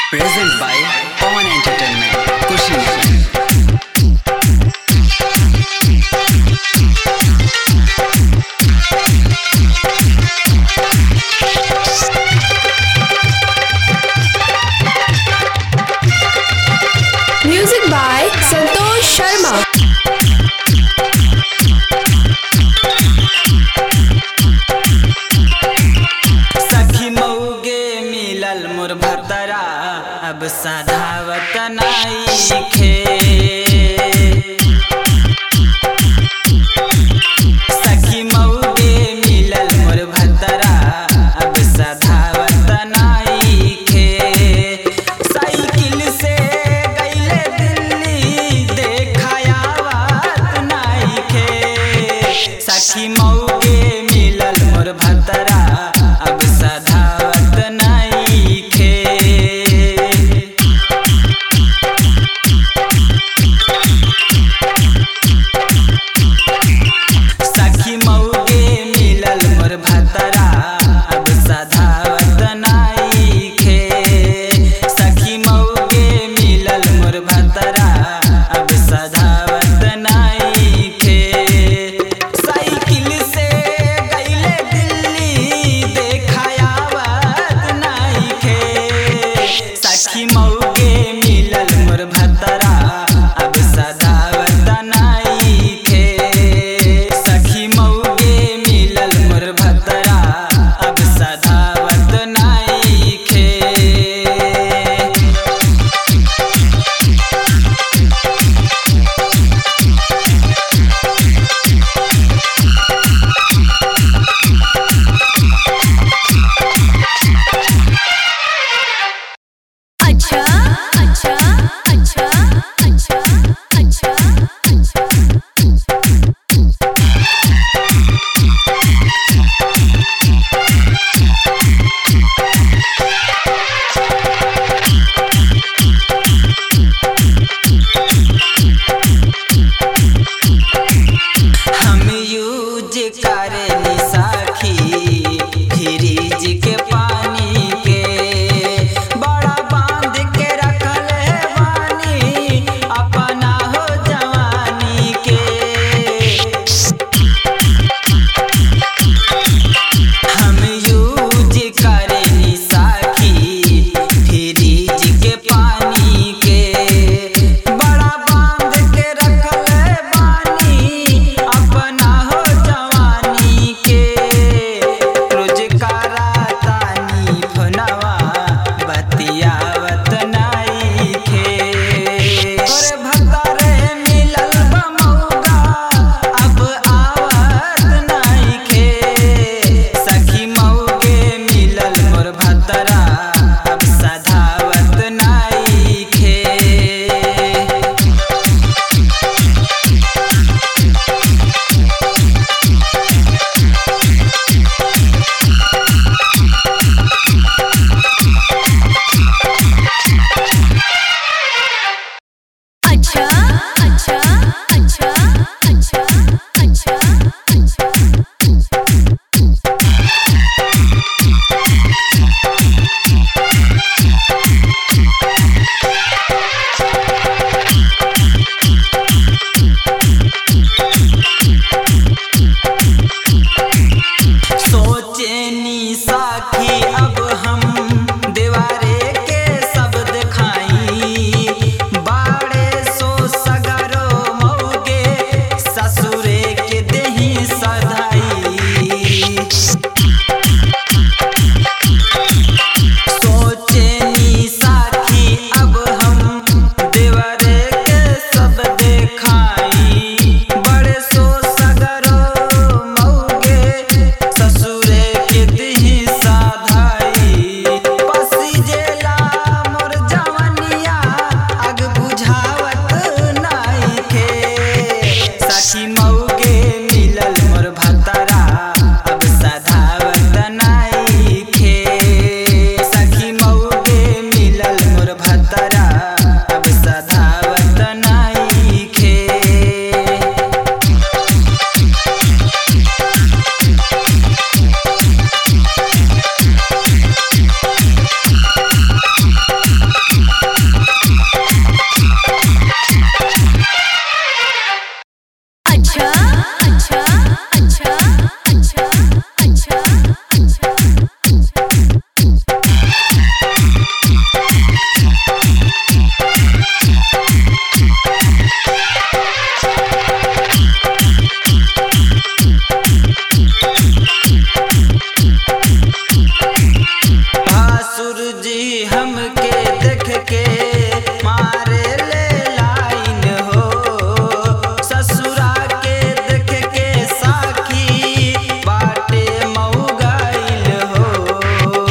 Present by Pawan Entertainment, Kushinagar. Music by Santosh Sharma. सखी मऊगे मिलल मोर भतरा अब साधावत नाईखे सखी मऊगे मिलल मोर भतरा अब साधावत नाईखे साइकिल से गईले दिल्ली देखायावत नाईखे सखी मऊगे मिलल मोर भतरा अब सधावत नाईखे सखी मऊगे मिलल मोर भतरा अब सधावत नाईखे सखी मऊगे मिलल मोर भतरा अब सधावत नाईखे साइकिल से गईले दिल्ली देखायावत नाईखे सखी मऊगे मिलल मोर भतरा अब सधावत नाईखे सखी मऊगे मिलल मोर भतरा अब सधावत नाईखे अच्छा अच्छा अच्छा अच्छा अच्छा अच्छा हम यूज करेली साखी फ्रिज के पानी के बड़ा बांध के रखल है बानी हमके देख के मारे ले लाइन हो ससुरा के देख के साखी बाटे मऊगाइल हो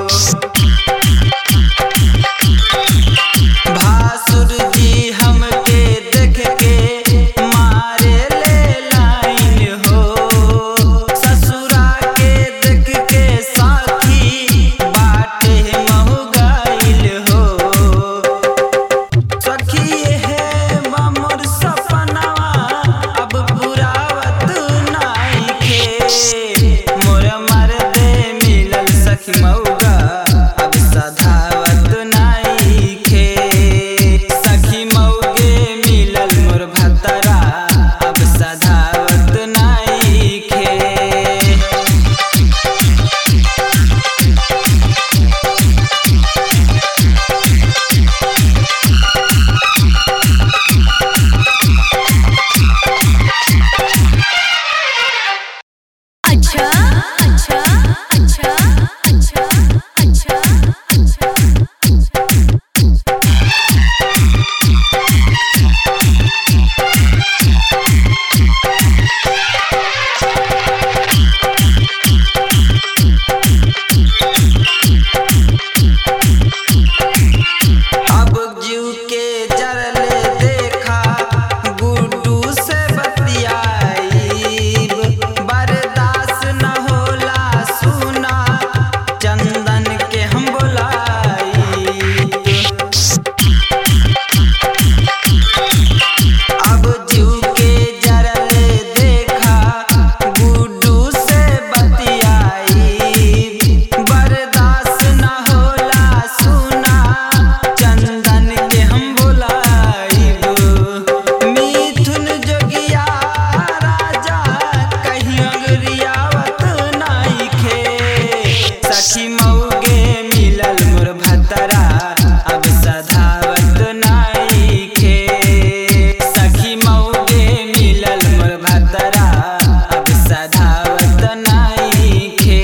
भासुर जी हमके देख के मारे ले लाइन हो ससुरा के देख के साथी बाटे महुगाइल हो सखी है ममर सपनावा अब पुरावत नाइखे मोर मर्दे मिलल सखी मौगा अब सधावत नाइखे सखी मौगे मिलल मोर भतरा अब सधावत नाइखे अच्छा अच्छा अच्छा अच्छा अच्छा अच्छा अब जीव के जरले देखा गुड्डू से बतियाई बर्दाश्त न होला सुना चंदन के हम बोलाई अब जीव के जरले देखा गुड्डू से बतियाई बर्दाश्त न होला सुना चंदन के हम बोलाइब मिथुन जोगिया राजा कहीं अंगरियावत नाइखे सखी मौगे मिलल मोर भतरा अब सधावत नाइखे सखी मौगे मिलल मोर भतरा अब सधावत नाइखे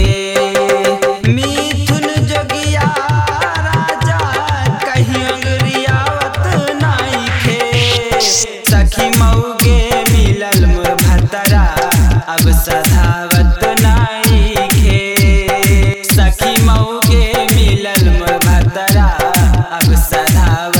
मिथुन जोगिया राजा कहीं अंगरियावत नाइखे सखी मौगे मिलल मोर भतरा अब सधावत नाइखे सखी मौगे मिलल मोर भतरा अब सधावत